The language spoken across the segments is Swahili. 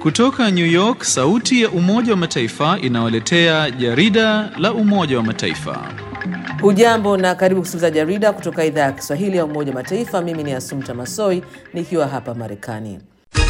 Kutoka New York, sauti ya Umoja wa Mataifa inawaletea jarida la Umoja wa Mataifa. Hujambo na karibu kusikiliza jarida kutoka idhaa ya Kiswahili ya Umoja wa Mataifa. Mimi ni Asumta Masoi nikiwa hapa Marekani.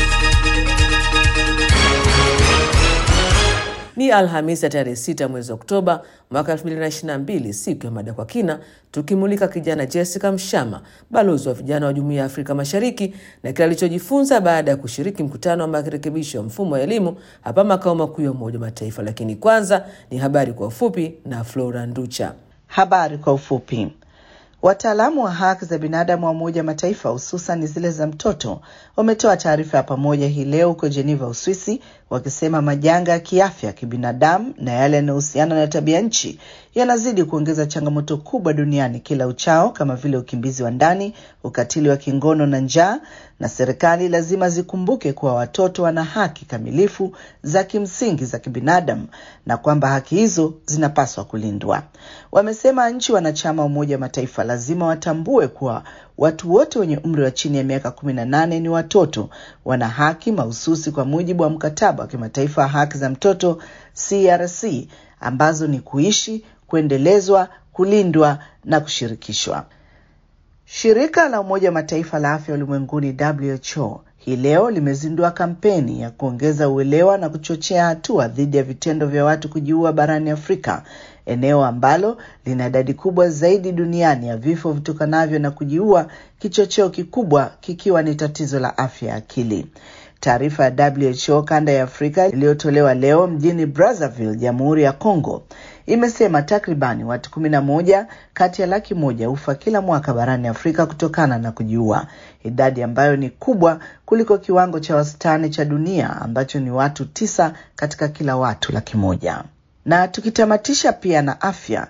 Ni Alhamisi ya tarehe 6 mwezi Oktoba mwaka 2022, siku ya mada kwa kina, tukimulika kijana Jessica Mshama, balozi wa vijana wa Jumuiya ya Afrika Mashariki, na kile alichojifunza baada ya kushiriki mkutano wa marekebisho ya mfumo wa elimu hapa makao makuu ya Umoja wa Mataifa. Lakini kwanza ni habari kwa ufupi na Flora Nducha. Habari kwa ufupi. Wataalamu wa haki za binadamu wa Umoja Mataifa hususan zile za mtoto wametoa taarifa ya pamoja hii leo huko Geneva, Uswisi, wakisema majanga ya kiafya, kibinadamu na yale yanayohusiana na tabia nchi yanazidi kuongeza changamoto kubwa duniani kila uchao, kama vile ukimbizi wa ndani, ukatili wa kingono na njaa, na serikali lazima zikumbuke kuwa watoto wana haki kamilifu za kimsingi za kibinadamu na kwamba haki hizo zinapaswa kulindwa. Wamesema nchi wanachama wa Umoja wa Mataifa lazima watambue kuwa watu wote wenye umri wa chini ya miaka kumi na nane ni watoto, wana haki mahususi kwa mujibu wa mkataba wa kimataifa wa haki za mtoto CRC, ambazo ni kuishi, kuendelezwa, kulindwa na kushirikishwa. Shirika la Umoja wa Mataifa la Afya Ulimwenguni WHO hii leo limezindua kampeni ya kuongeza uelewa na kuchochea hatua dhidi ya vitendo vya watu kujiua barani Afrika, eneo ambalo lina idadi kubwa zaidi duniani ya vifo vitokanavyo na kujiua, kichocheo kikubwa kikiwa ni tatizo la afya ya akili. Taarifa ya WHO kanda ya Afrika iliyotolewa leo mjini Brazzaville, Jamhuri ya Kongo, imesema takribani watu kumi na moja kati ya laki moja hufa kila mwaka barani Afrika kutokana na kujiua, idadi ambayo ni kubwa kuliko kiwango cha wastani cha dunia ambacho ni watu tisa katika kila watu laki moja. Na tukitamatisha pia na afya,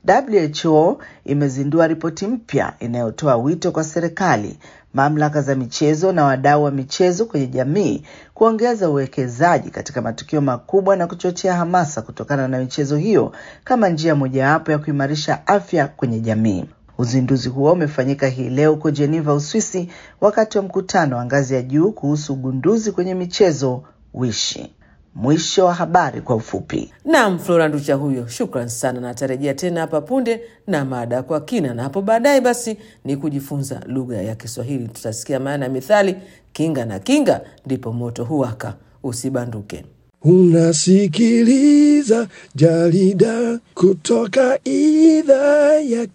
WHO imezindua ripoti mpya inayotoa wito kwa serikali, mamlaka za michezo na wadau wa michezo kwenye jamii kuongeza uwekezaji katika matukio makubwa na kuchochea hamasa kutokana na michezo hiyo kama njia mojawapo ya kuimarisha afya kwenye jamii. Uzinduzi huo umefanyika hii leo huko Geneva, Uswisi, wakati wa mkutano wa ngazi ya juu kuhusu ugunduzi kwenye michezo wishi. Mwisho wa habari kwa ufupi. Naam, Flora Nducha huyo, shukran sana, na atarejea tena hapa punde na mada kwa kina, na hapo baadaye basi ni kujifunza lugha ya Kiswahili. Tutasikia maana ya mithali kinga na kinga ndipo moto huwaka. Usibanduke. Unasikiliza jarida kutoka idhaa ya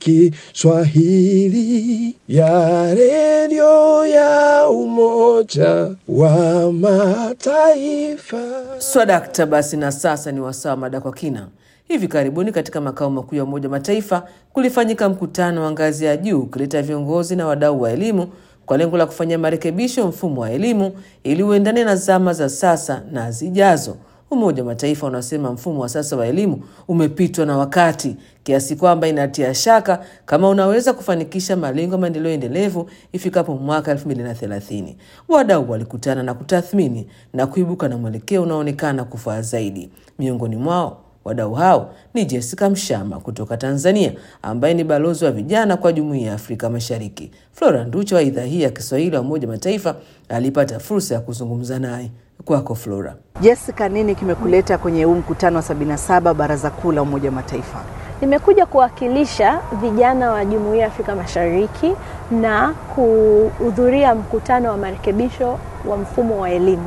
Kiswahili ya redio ya Umoja wa Mataifa. Swadakta. Basi na sasa ni wasaa mada kwa kina. Hivi karibuni katika makao makuu ya Umoja wa Mataifa kulifanyika mkutano wa ngazi ya juu ukileta viongozi na wadau wa elimu kwa lengo la kufanyia marekebisho mfumo wa elimu ili uendane na zama za sasa na zijazo. Umoja wa Mataifa unasema mfumo wa sasa wa elimu umepitwa na wakati kiasi kwamba inatia shaka kama unaweza kufanikisha malengo ya maendeleo endelevu ifikapo mwaka 2030. Wadau walikutana na kutathmini na kuibuka na mwelekeo unaoonekana kufaa zaidi. Miongoni mwao wadau hao ni Jessica Mshama kutoka Tanzania, ambaye ni balozi wa vijana kwa Jumuiya ya Afrika Mashariki. Flora Nducha wa idhaa hii ya Kiswahili wa Umoja Mataifa alipata fursa ya kuzungumza naye. Kwako Flora. Jessica, nini kimekuleta kwenye huu mkutano wa 77 Baraza Kuu la Umoja wa Mataifa? Nimekuja kuwakilisha vijana wa Jumuiya ya Afrika Mashariki na kuhudhuria mkutano wa marekebisho wa mfumo wa elimu.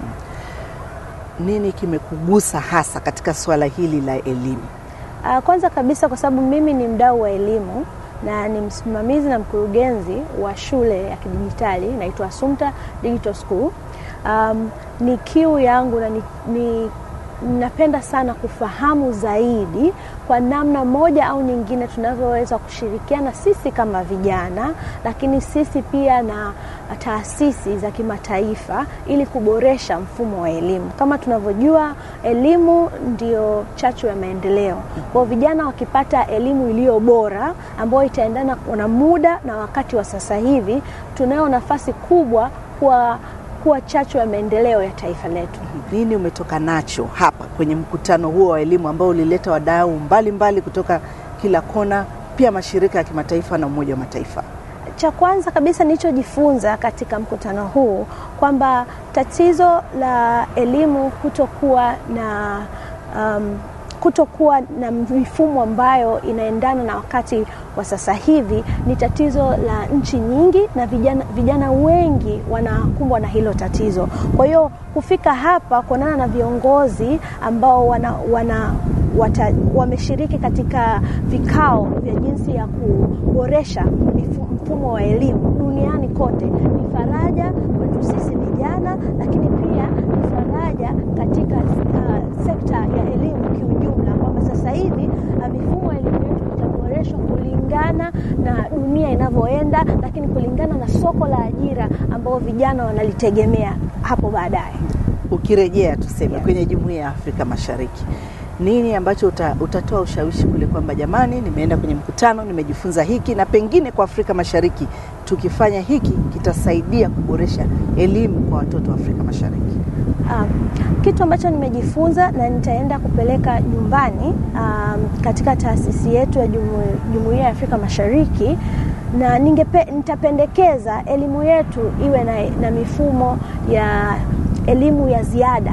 Nini kimekugusa hasa katika suala hili la elimu? Uh, kwanza kabisa kwa sababu mimi ni mdau wa elimu na ni msimamizi na mkurugenzi wa shule ya kidijitali inaitwa Assumpta Digital School. Um, ni kiu yangu na ni, ni napenda sana kufahamu zaidi kwa namna moja au nyingine tunavyoweza kushirikiana sisi kama vijana, lakini sisi pia na taasisi za kimataifa ili kuboresha mfumo wa elimu. Kama tunavyojua, elimu ndio chachu ya maendeleo. Kwa vijana wakipata elimu iliyo bora ambayo itaendana na muda na wakati wa sasa hivi, tunayo nafasi kubwa kwa kuwa chachu ya maendeleo ya taifa letu. Nini umetoka nacho hapa kwenye mkutano huo wa elimu ambao ulileta wadau mbalimbali kutoka kila kona, pia mashirika ya kimataifa na Umoja wa Mataifa? cha kwanza kabisa nilichojifunza katika mkutano huu kwamba tatizo la elimu kutokuwa na um, kutokuwa na mifumo ambayo inaendana na wakati wa sasa hivi ni tatizo la nchi nyingi, na vijana, vijana wengi wanakumbwa na hilo tatizo. Kwa hiyo kufika hapa kuonana na viongozi ambao wana, wana wata, wameshiriki katika vikao vya jinsi ya kuboresha mfumo wa elimu duniani kote ni faraja kwetu sisi vijana, lakini pia ni faraja katika uh, sekta ya elimu kiujumla, kwamba sasa hivi uh, mifumo ya elimu yetu itaboreshwa kulingana na dunia inavyoenda, lakini kulingana na soko la ajira ambao vijana wanalitegemea hapo baadaye. Ukirejea tuseme kwenye Jumuiya ya Afrika Mashariki, nini ambacho uta, utatoa ushawishi kule kwamba jamani, nimeenda kwenye mkutano nimejifunza hiki na pengine kwa Afrika Mashariki tukifanya hiki kitasaidia kuboresha elimu kwa watoto wa Afrika Mashariki? Um, kitu ambacho nimejifunza na nitaenda kupeleka nyumbani um, katika taasisi yetu ya Jumuiya ya Afrika Mashariki na ningepe, nitapendekeza elimu yetu iwe na, na mifumo ya elimu ya ziada,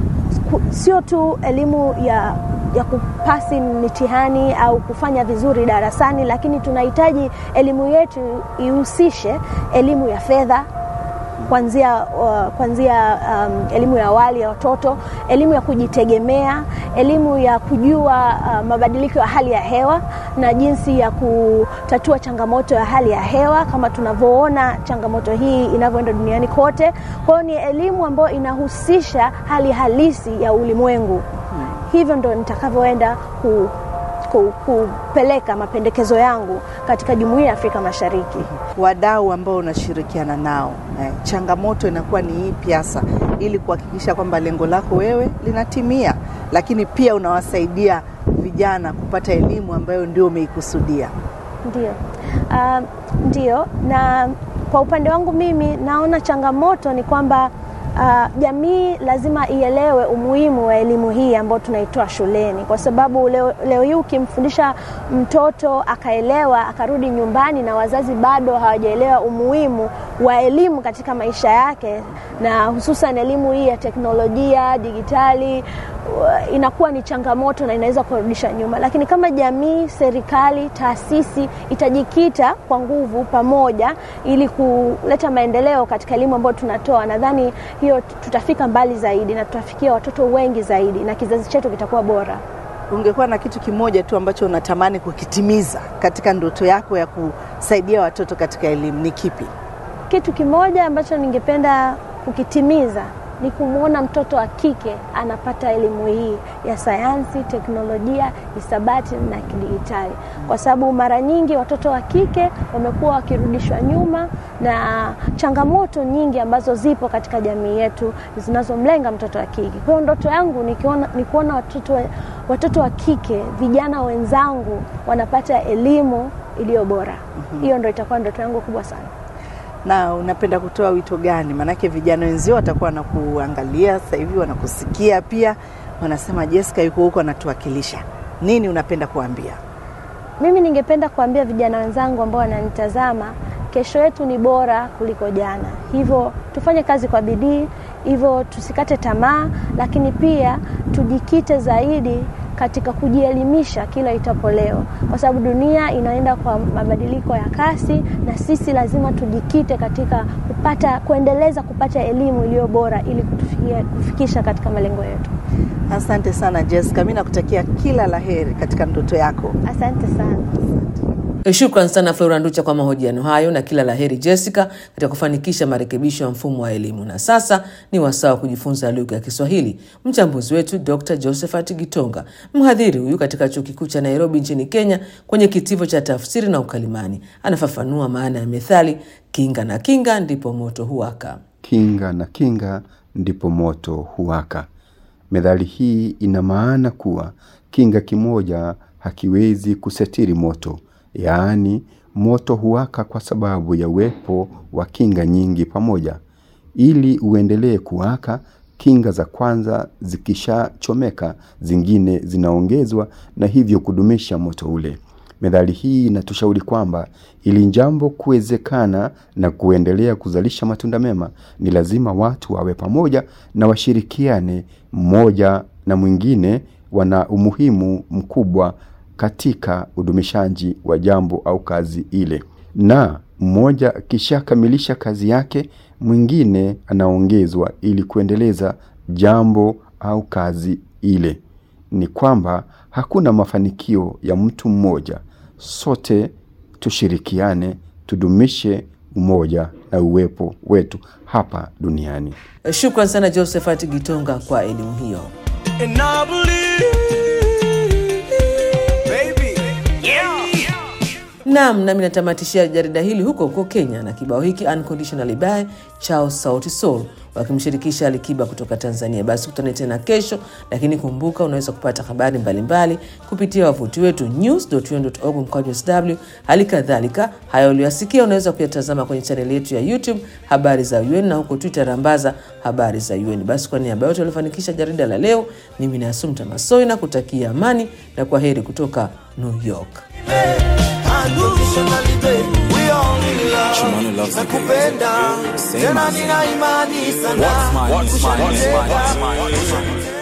sio tu elimu ya ya kupasi mitihani au kufanya vizuri darasani, lakini tunahitaji elimu yetu ihusishe elimu ya fedha kuanzia uh, kuanzia um, elimu ya awali ya watoto, elimu ya kujitegemea, elimu ya kujua uh, mabadiliko ya hali ya hewa na jinsi ya kutatua changamoto ya hali ya hewa kama tunavyoona changamoto hii inavyoenda duniani kote. Kwa hiyo ni elimu ambayo inahusisha hali halisi ya ulimwengu. Hmm. Hivyo ndo nitakavyoenda ku kupeleka mapendekezo yangu katika Jumuiya ya Afrika Mashariki. Wadau ambao unashirikiana nao eh, changamoto inakuwa ni ipi hasa ili kuhakikisha kwamba lengo lako wewe linatimia, lakini pia unawasaidia vijana kupata elimu ambayo ndio umeikusudia? Ndio, uh, ndio. Na kwa upande wangu mimi naona changamoto ni kwamba Uh, jamii lazima ielewe umuhimu wa elimu hii ambayo tunaitoa shuleni, kwa sababu leo, leo hii ukimfundisha mtoto akaelewa akarudi nyumbani na wazazi bado hawajaelewa umuhimu wa elimu katika maisha yake, na hususan elimu hii ya teknolojia digitali uh, inakuwa ni changamoto na inaweza kurudisha nyuma. Lakini kama jamii, serikali, taasisi itajikita kwa nguvu pamoja ili kuleta maendeleo katika elimu ambayo tunatoa, nadhani hiyo tutafika mbali zaidi na tutafikia watoto wengi zaidi na kizazi chetu kitakuwa bora. Ungekuwa na kitu kimoja tu ambacho unatamani kukitimiza katika ndoto yako ya kusaidia watoto katika elimu, ni kipi? Kitu kimoja ambacho ningependa kukitimiza ni kumwona mtoto wa kike anapata elimu hii ya sayansi, teknolojia, hisabati na kidigitali, kwa sababu mara nyingi watoto wa kike wamekuwa wakirudishwa nyuma na changamoto nyingi ambazo zipo katika jamii yetu zinazomlenga mtoto wa kike. Kwa hiyo ndoto yangu nikiona, ni kuona watoto, watoto wa kike vijana wenzangu wanapata elimu iliyo bora. Hiyo mm -hmm. Ndio itakuwa ndoto yangu kubwa sana na unapenda kutoa wito gani? Maanake vijana wenzio watakuwa wanakuangalia sasa hivi, wanakusikia pia, wanasema Jessica yuko huko anatuwakilisha. Nini unapenda kuambia? Mimi ningependa kuambia vijana wenzangu ambao wananitazama, kesho yetu ni bora kuliko jana, hivyo tufanye kazi kwa bidii, hivyo tusikate tamaa, lakini pia tujikite zaidi katika kujielimisha kila itapo leo, kwa sababu dunia inaenda kwa mabadiliko ya kasi, na sisi lazima tujikite katika kupata kuendeleza kupata elimu iliyo bora ili kutufikia, kufikisha katika malengo yetu. Asante sana Jessica, mimi nakutakia kila laheri katika ndoto yako. Asante sana. Shukran sana Flora Nducha kwa mahojiano hayo na kila laheri Jessica katika kufanikisha marekebisho ya mfumo wa elimu. Na sasa ni wasaa wa kujifunza lugha ya Kiswahili. Mchambuzi wetu Dr Josephat Gitonga, mhadhiri huyu katika chuo kikuu cha Nairobi nchini Kenya, kwenye kitivo cha tafsiri na ukalimani, anafafanua maana ya methali kinga na kinga ndipo moto huwaka. Kinga na kinga ndipo moto huwaka. Methali hii ina maana kuwa kinga kimoja hakiwezi kusitiri moto, yaani moto huwaka kwa sababu ya uwepo wa kinga nyingi pamoja. Ili uendelee kuwaka, kinga za kwanza zikishachomeka, zingine zinaongezwa na hivyo kudumisha moto ule. Methali hii inatushauri kwamba ili jambo kuwezekana na kuendelea kuzalisha matunda mema, ni lazima watu wawe pamoja na washirikiane. Mmoja na mwingine wana umuhimu mkubwa katika udumishaji wa jambo au kazi ile, na mmoja akishakamilisha kazi yake, mwingine anaongezwa ili kuendeleza jambo au kazi ile. Ni kwamba hakuna mafanikio ya mtu mmoja. Sote tushirikiane, tudumishe umoja na uwepo wetu hapa duniani. Shukran sana Josephat Gitonga kwa elimu hiyo. And I believe, baby, yeah. Naam, nami natamatishia jarida hili huko huko Kenya na kibao hiki Unconditionally by chao Sauti Sol wakimshirikisha Alikiba kutoka Tanzania. Basi kutane tena kesho, lakini kumbuka unaweza kupata habari mbalimbali kupitia wavuti wetu news.un.org mkwaju sw. Hali kadhalika haya uliyosikia unaweza kuyatazama kwenye chaneli yetu ya YouTube habari za UN na huko Twitter rambaza habari za UN. Basi kwa niaba yote waliofanikisha jarida la leo, mimi ni Asumta Masoi na kutakia amani na kwa heri kutoka New York. Unconditionally, baby, we all in love. Nakupenda tena, nina imani sana What's mine is mine is mine is Kushanitega. mine is mine.